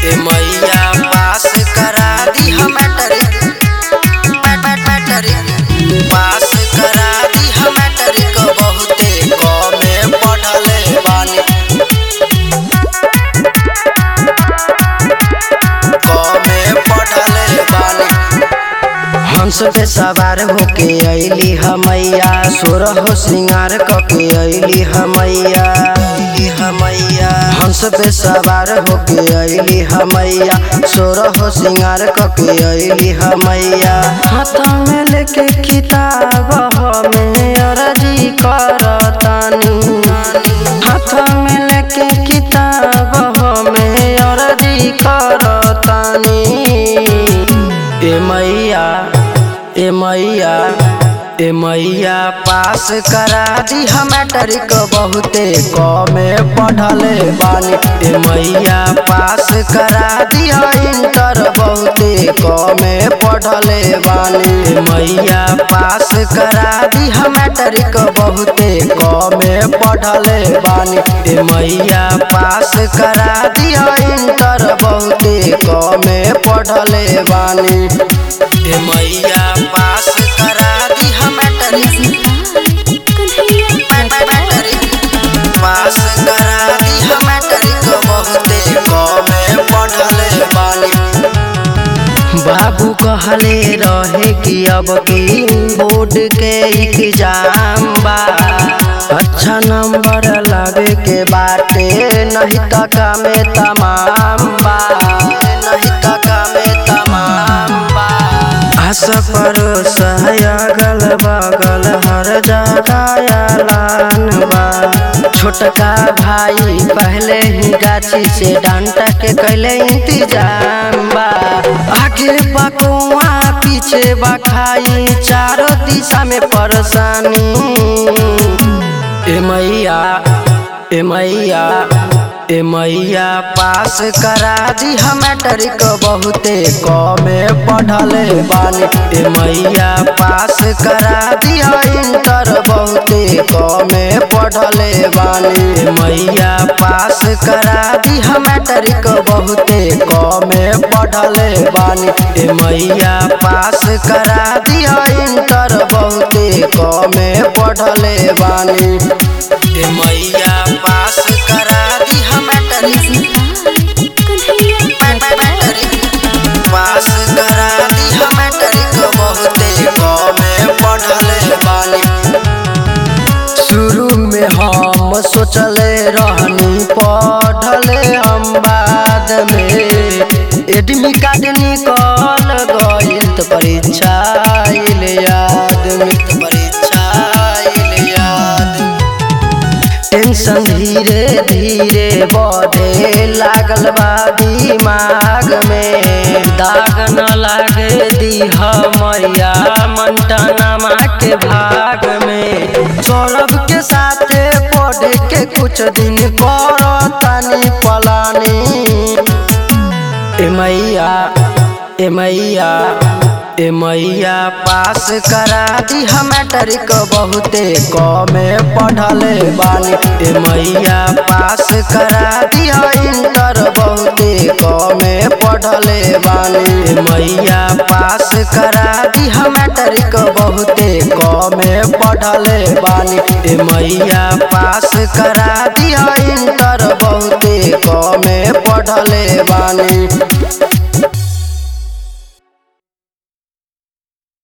ए मैया पास करा दी हम मैट्रिक मैट्रिक पास करा दी हम मैट्रिक बहुते कमे पढ़ले बानी कमे पढ़ले बानी हंस पे सवार होके अइली हमैया सोरह श्रृंगार कके अइली हमैया अइली हमैया हंस पे सवार होके अइली हमैया सोरह श्रृंगार कके अइली हमैया हाथ में लेके किताब हमें अर्जी करतानी हाथ में लेके किताब हमें अर्जी करतानी ए मैया ए मैया ए मैया पास करा दी हम मैट्रिक बहुते कमे पढ़ले बानी ए मैया पास करा दी इंटर बहुते कमे पढ़ले बानी ए मैया पास करा दी हम मैट्रिक बहुते कमे पढ़ले बानी ए मैया पास करा दी इंटर बहुते कमे पढ़ले बानी ए मैया पास करा दी हम मैट्रिक पास करा दी हम मैट्रिक बहुते कमे पढ़ले बानी बाबू कहले रहे कि अब की बोर्ड के एग्जाम बा अच्छा नंबर लावे के बाटे नहीं तका में तमाम बा नहीं तका में तमाम बा आस परोस है अगल बगल हर जगह ऐलान बा छोटका भाई पहले ही गाछी से डांटा के कैले इंतजाम बा आगे बकुआ पीछे बखाई चारों दिशा में परेशानी ए मैया ए मैया ए मैया पास करा दी हम मैट्रिक बहुते कमे पढ़ले बानी ए मैया पास करा दी इंटर बहुते कमे पढ़ले बानी ए मैया पास करा दी हम मैट्रिक बहुते कमे पढ़ले बानी ए मैया पास करा दी इंटर बहुते कमे पढ़ले बानी ए मैया पास करा दी हम मैट्रिक पास करा दी हम मैट्रिक बहुते कमे पढ़ले बानी शुरू में हम सोचले रहनी पढ़ले हम बाद में एडमी कार्ड निकल गइल त परीक्षा आइल याद में त परीक्षा आइल याद टेंशन धीरे धीरे बढ़े लागल बा दिमाग में दाग न लागे दीह मैया मंटनमा के भाग में सौरभ के साथे पढ़े के कुछ दिन कर तनी पलानी ए मैया ए मैया ए मैया पास करा दी हम मैट्रिक बहुते कमे पढ़ले बानी ए मैया पास करा दी इंटर बहुते कमे पढ़ले बानी ए मैया पास करा दी हम मैट्रिक बहुते कमे पढ़ले बानी ए मैया पास करा दी इंटर बहुते कमे पढ़ले बानी